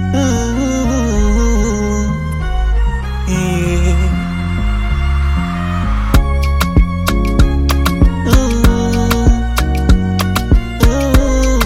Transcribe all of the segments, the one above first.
Mm, yeah. Mm, mm.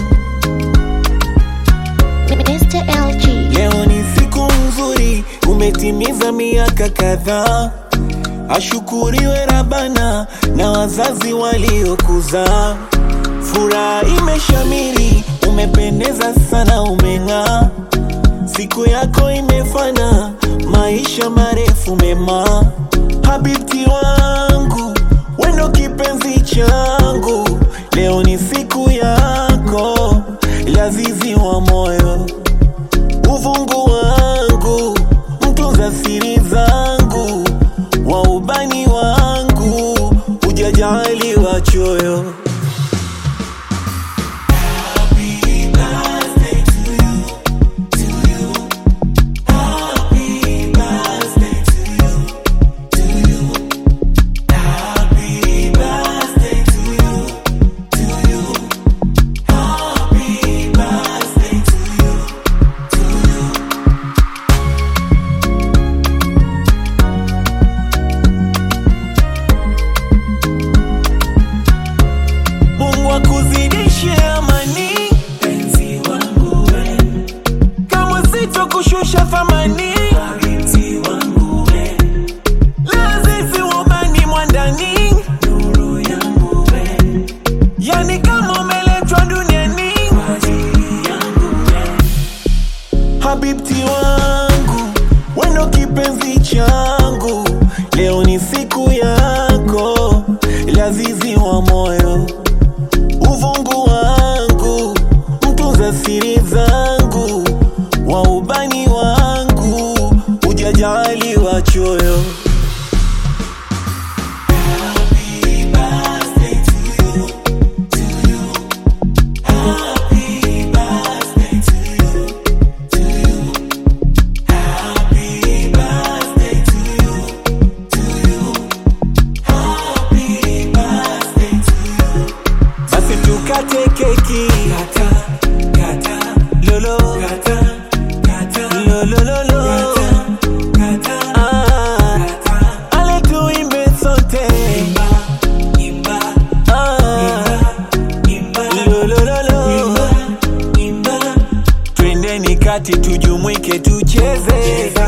Mr. LG. Leo ni siku nzuri, umetimiza miaka kadhaa. Ashukuriwe Rabana na wazazi waliokuzaa. Furaha imeshamiri, umependeza sana, umeng'aa. Siku yako imefana, maisha marefu mema. Habibti wangu, wendo kipenzi changu, leo ni siku yako, lazizi wa moyo uvungu wangu, mtunza siri zangu, wa ubani wangu, ujajali wa choyo. Mungu akuzidishe amani, penzi wangu we, kama sito kushusha thamani, binti wangu we, lazizi wabani mwandani, nuru yangu we, yani kama umeletwa duniani kwa ajili yangu we, habibti wangu, wendo kipenzi changu, leo ni siku yako, lazizi wa moyo uvungu wangu, mtunza siri zangu, wa ubani wangu, ujajali wa choyo. Basi tukate keki kata, kata, lolo kata, kata, lolo lolo kata, ah, ale tuimbe sote imba, imba, ah, imba, lolo lolo imba, imba, twendeni kati tujumuike tucheze